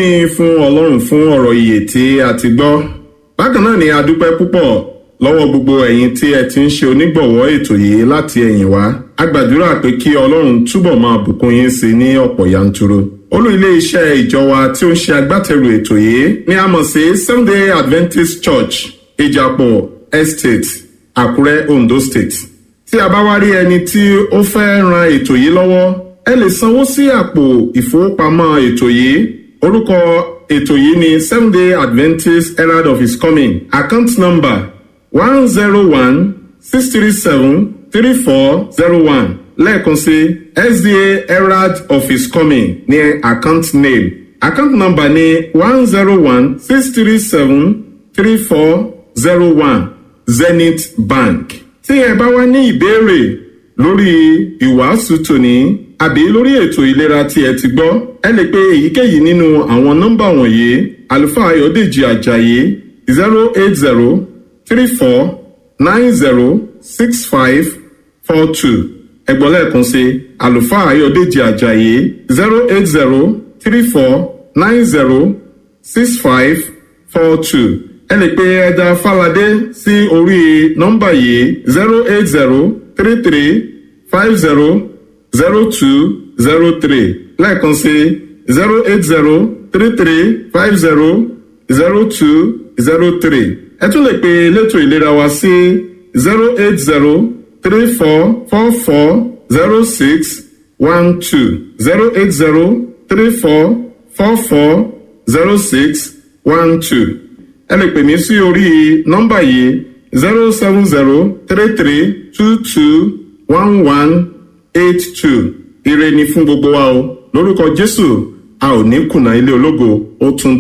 ni fún ọlọ́run fún ọ̀rọ̀ ìyè tí a ti gbọ́ bákan náà ni a dúpẹ́ púpọ̀ lọ́wọ́ gbogbo ẹ̀yin tí ẹ ti ń ṣe onígbọ̀wọ́ ètò yìí láti ẹ̀yìn wá a gbàdúrà pé kí ọlọ́run túbọ̀ máa bùkún yín sí ní ọ̀pọ̀ yanturu olú ilé iṣẹ́ ìjọ wa tí ó ń ṣe agbátẹrù ètò yìí ni a mọ̀ sí sunday adventist church ìjàpọ̀ estate àkúrẹ́ ondo state tí a bá wá rí ẹni tí ó fẹ́ ran ètò yìí lọ́wọ́ ẹ lè sanwó sí àpò ìfowópamọ́ ètò yìí orúkọ ètò yìí ni sunday adventist herald of his coming account number one zero one six three seven three four zero one lẹ́ẹ̀kan sí sda herald of his coming ní account name account number ní one zero one six three seven three four zero one zenith bank. tí ẹ bá wá ní ìbéèrè lórí ìwàásù tòní àbí lórí ètò ìlera tí ẹ ti gbọ́ ẹ lè pe èyíkéyìí nínú àwọn nọ́mbà wọ̀nyí àlùfáà ayọ̀dèjì ajayi zero eight zero three four nine zero six five four two ẹgbọ́n lẹ́ẹ̀kan sí àlùfáà ayọ̀dèjì ajayi zero eight zero three four nine zero six five four two ẹ lè pe ẹja fàlàdé sí orí nọ́mbà yìí zero eight zero three three five zero zero two zero three lẹ́ẹ̀kan sí zero eight zero three three five zero zero two zero three ẹ tún lè pe elétò ìlera wa sí zero eight zero three four four four zero six one two zero eight zero three four four four zero six one two ẹ lè pè mí sí orí nọ́mbà yìí zero seven zero three three two two one one eight two ire ni fún gbogbo wa o lórúkọ jésù a ò ní kùnà ilé ológo ó tún